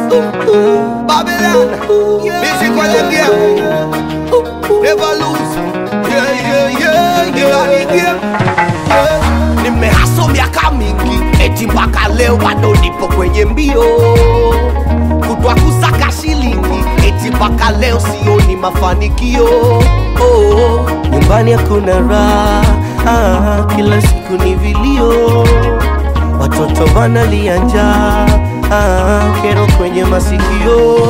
Babylon, music for the game. Never lose. Yeah, yeah, yeah, yeah, the game. Yeah. Nimehaso miaka mingi, eti mpaka leo bado nipo kwenye mbio kutwa kusaka shilingi, eti mpaka leo sioni mafanikio. Oh, nyumbani hakuna raha ah, kila siku ni vilio, watoto wanalia njaa ah, kero kwenye masikio.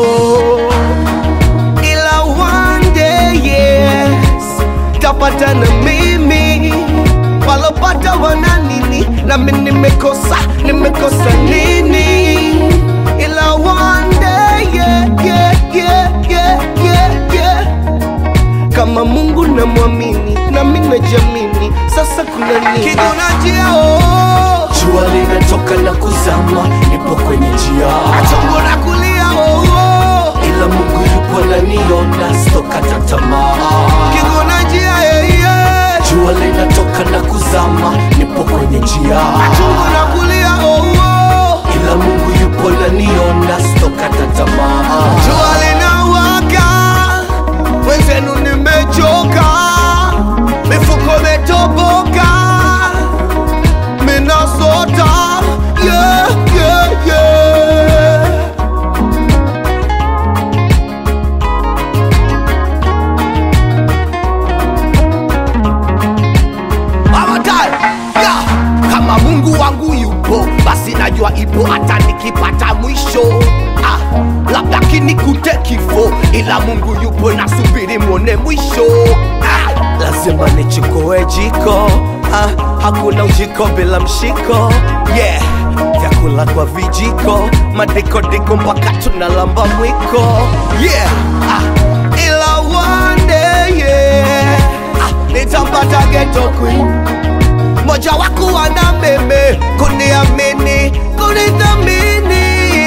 Ila one day yes, tapata na mimi walopata wana nini, nami nimekosa nimekosa nini? Ila one day yeah, yeah, yeah, yeah, yeah, yeah kama Mungu namwamini nami najamini, sasa kuna nini? kijuna njia oh, Jua linatoka na kuzama, nipo kwenye njia, chungu na kulia oh, oh. ila Mungu yupo ananiona, sitokata tamaa. Kijuna njia yeah, yeah. Jua linatoka na kuzama, nipo kwenye njia, chungu na kulia oh, oh. ila Mungu yupo ananiona, sitokata tamaa. Jua linawaka, wenzenu nimechoka, mifuko imetoboka, minasota yeah, yeah, yeah. One time, yeah. Kama Mungu wangu yupo, basi najua ipo hata nikipata mwisho. Ah, labda kinikute kifo, ila Mungu yupo, nasubiri mwone mwisho. Ah, lazima nichukue jiko ah, hakuna ujiko bila mshiko yeah vyakula kwa vijiko madikodiko mpaka tunalamba mwiko yeah. Ah, ila one day, yeah. Ah, nitampata ghetto queen moja wako wana meme kuniamini kunithamini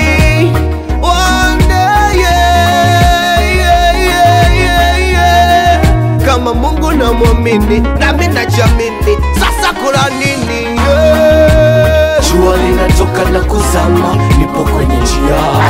One day, yeah, yeah, yeah, yeah, yeah. kama mungu namwamini nami najamini sasa kuna nini yeah. jua linatoka na kuzama nipo kwenye njia